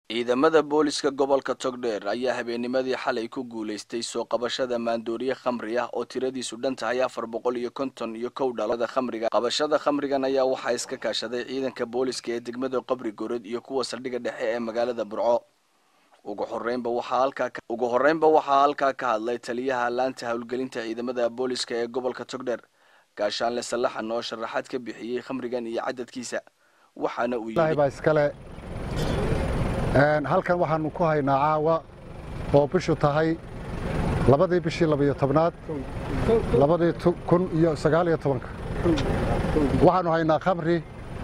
ciidamada booliska gobolka togdheer ayaa habeennimadii xalay ku guulaystay soo qabashada maandooriye khamri ah oo tiradiisu dhan tahay afar boqol iyo konton iyo kow dhalada khamriga qabashada khamrigan ayaa waxaa iska kaashaday ciidanka booliska ee degmada qabri gorod iyo kuwa saldhigga dhexe ee magaalada burco ugu horeynba waxaa halkaa ugu horreynba waxaa halkaa ka hadlay taliyaha laanta howlgelinta ciidamada booliska ee gobolka togdheer gaashaanle sallaxan oo sharaxaad ka bixiyey khamrigan iyo cadadkiisa waxaana uu baa iskale halkan waxaanu ku haynaa caawa oo bishu tahay labadii bishii labiyo tobnaad labadii kun iyo sagaaliyo tobanka waxaannu haynaa khamri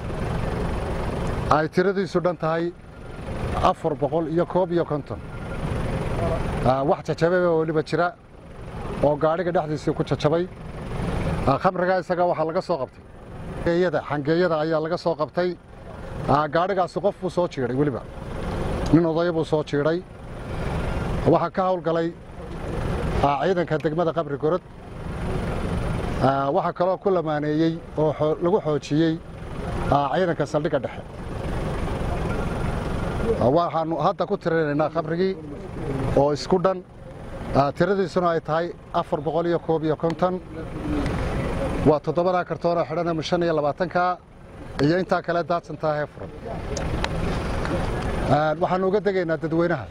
ay tiradiisu dhan tahay afar boqol iyo koob iyo konton wax jajabay oo weliba jira oo gaadhiga dhexdiisii ku jajabay khamrigaa isaga waxaa laga soo qabtay xangeeyada ayaa laga soo qabtay gaadhigaasi qof buu soo jiidhay weliba nin odaya buu soo jiidhay waxaa ka hawlgalay ciidanka degmada qabri gorod waxaa kaloo ku lamaaneeyey oo lagu xoojiyey ciidanka saldhigga dhexe waxaannu hadda ku tirinaynaa khamrigii oo isku dhan tiradiisuna ay tahay afar boqol iyo koob iyo konton waa toddobadaa kartoonoo xidhan shan iyo labaatanka iyo intaa kale daadsantaa hee furan waxaannu uga degaynaa dadweynaha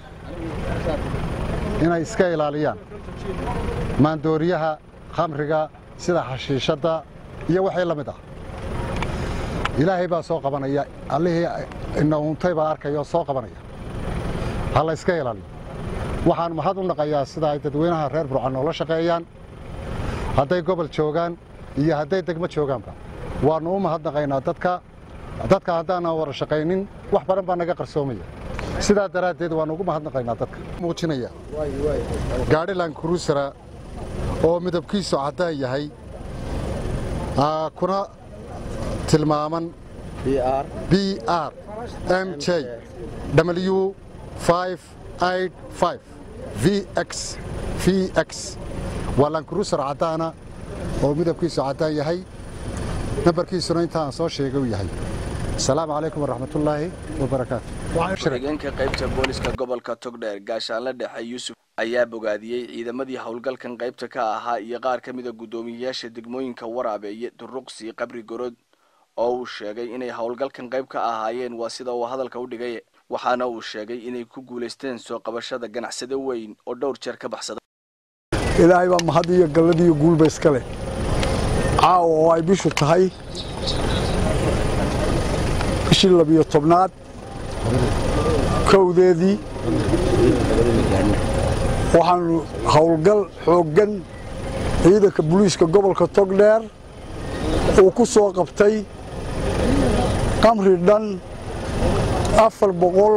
inay iska ilaaliyaan maandooriyaha khamriga sida xashiishadda iyo waxii la mid ah ilaahay baa soo qabanaya allihii ina uuntay baa arkaya oo soo qabanaya ha la iska ilaaliyo waxaan mahad u naqayaa sida ay dadweynaha reer burcan noola shaqeeyaan hadday gobol joogaan iyo hadday degmo joogaanba waannu u mahadnaqaynaa dadka dadka haddaanan wada shaqaynin wax badan baa naga qarsoomaya sidaa daraaddeed waannu ugu mahadnaqaynaa dadka muujinaya gaadhilan kurusara oo midabkiisu caddaan yahay kuna tilmaaman b r m j w v x v x waa lankurusar caddaana oo midabkiisu caddaan yahay nambarkiisuna intaaan soo sheegay u yahay asalaamu calaykum waraxmatullaahi wabarakaatu xigeenka qaybta booliska gobolka togdheer gaashaanle dhexe yuusuf ayaa bogaadiyey ciidamadii howlgalkan qaybta ka ahaa iyo qaar ka mida guddoomiyeyaasha degmooyinka waraabeeye duruqsi qabri gorod oo uu sheegay inay howlgalkan qayb ka ahaayeen waa sida uu hadalka u dhigay waxaana uu sheegay inay ku guulaysteen soo qabashada ganacsade weyn oo dhowr jeer ka baxsaday ilaahay baa mahad iyo gallad iyo guulba iska leh caawa oo ay bishu tahay bishii labiyo tobnaad kowdeedii waxaanu howlgal xooggan ciidanka buliiska gobolka togdheer uu ku soo qabtay qamri dhan afar boqol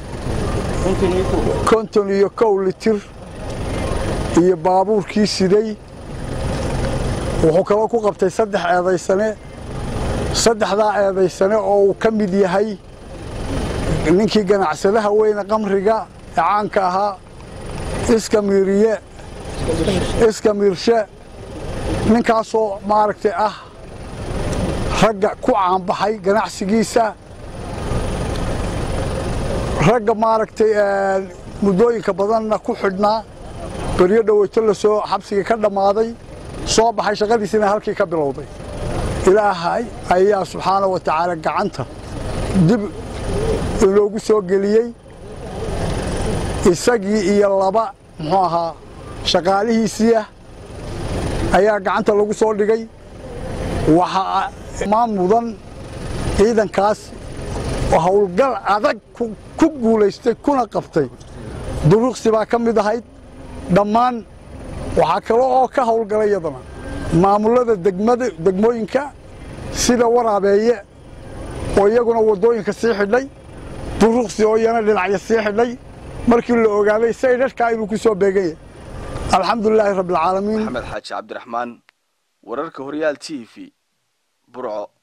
konton iyo kow litir iyo baabuurkii siday wuxuu kaloo ku qabtay saddex eedaysane saddexdaa eedaysane oo uu ka mid yahay ninkii ganacsadaha weyne qamriga ee caanka ahaa iska miiriye iska miirshe ninkaasoo maaragtay ah ragga ku caanbaxay ganacsigiisa ragga maaragtay muddooyinka badanna ku xidhnaa beryo dhoweyto la soo xabsigii ka dhammaaday soo baxay shaqadiisina halkii ka bilowday ilaahay ayaa subxaana wa tacaala gacanta dib inoogu soo geliyey isagii iyo laba muxuu ahaa shaqaalihiisiiah ayaa gacanta lagu soo dhigay waxaa maan mudan ciidankaas howlgal adag ku guulaystay kuna qabtay duruqsi baa ka mid ahayd dhammaan waxaa kale oo ka howlgalay yadana maamullada degmooyinka sida waraabeeye oo iyaguna waddooyinka sii xidhay duruqsi oo iyana dhinacya sii xidhay markii la ogaaday saydhadhkaa inuu ku soo beegan yahay alxamdulilaahi rabbialcaalamiin maxamed xaaji cabdiraxmaan wararka horyaal t v burco